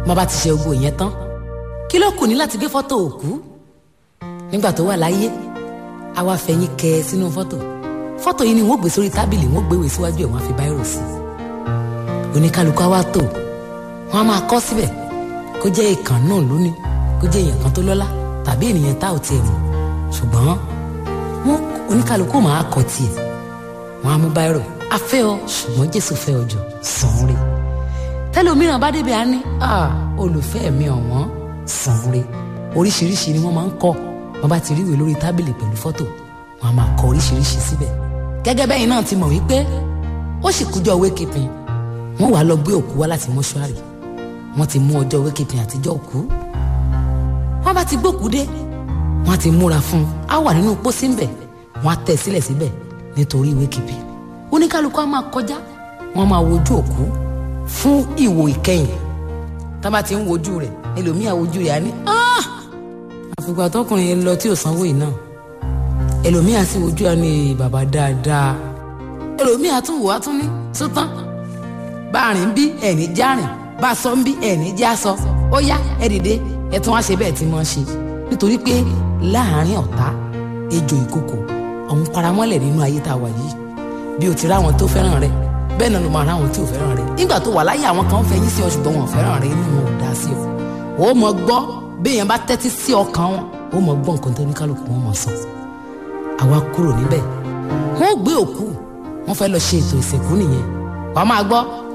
má bá ti ṣe gbogbo ìyẹn tán kí ló kù ní láti gbé fọ́tò òkú nígbà tó wà láyé a wá fẹ̀yìn kẹ ẹ sínú fọ́tò fọ́tò yìí ni wọ́n gbé sórí tábìlì wọ́n gbéwèé síwájú ẹ̀ wọ́n á fi báírò sí i oníkálukú á wá tò wọ́n á máa kọ síbẹ̀ kó jẹ́ ìkàn náà lónìí kó jẹ́ èèyàn kan tó lọ́lá tàbí ènìyàn tá ò tiẹ̀ mọ̀ ṣùgbọ́n wọn oníkálukú máa kọ tiẹ̀ wọ́n á mú báírò a fẹ́ ọ ṣùgbọ́n Jésù fẹ́ ọ jù sàn án rè tẹlòmíràn bá débi á ní olùfẹ́ mi ọ̀wọ́n sàn án rè oríṣiríṣi ni wọ́n máa ń kọ wọ́n bá ti rí ìwé lórí tábìlì pẹ̀lú fọ́tò wọ́n á máa kọ oríṣiríṣi síbẹ̀ gẹ́gẹ́ bẹ́yìn náà ti mọ̀ wípé ó sì kújọ́ wékìpin wọ́n wàá lọ gbé òkú wá láti mọ́ṣúárì wọ́n ti mú ọjọ́ wékìpin àtijọ́ òkú wọ́n bá ti gbókú dé wọ́n ti múra fún un á wà nínú pósí ńbẹ̀ wọ́n á tẹ̀ sílẹ̀ síbẹ̀ nítorí wékìpin oníkálukú á máa kọjá wọ́n máa wojú òkú fún ìwò ìkẹyìn tá bá ti ń wojú rẹ̀ ẹlòmíà wojú rẹ̀ á ní àfìgbà tọkùnrin yẹn lọ tí ò sanwó yìí náà ẹlòmíà sì wojú á ní bàbá dáadáa ẹlòmíà tún wò á tún ní sótán bá a rìn bí ẹni járìn bá a sọ ń bí ẹni já sọ ó yá ẹ dìde ẹ tún wá ṣe bẹ́ẹ̀ tí wọ́n ṣe nítorí pé láàárín ọ̀tá ejò ìkòkò ọ̀hún paramọ́lẹ̀ nínú ayé tá a wà yìí bí o ti ráwọn tó fẹ́ràn rẹ bẹ́ẹ̀ náà ló máa ráwọn tí ò fẹ́ràn rẹ nígbà tó wà láyé àwọn kan fẹ́yìn sí ọ ṣùgbọ́n wọn ò fẹ́ràn rẹ inú wọn ò dá sí ọ ó mọ gbọ́ bí èèyàn bá tẹ́tí sí ọkàn wọn ó mọ gbọ́ nǹkan tó ní kálukú wọn mọ̀ sọ àwa kúrò níbẹ̀ wọ́n gbé òkú wọ́n fẹ́ lọ ṣe ètò ìsìnkú nìyẹn wàá máa gbọ́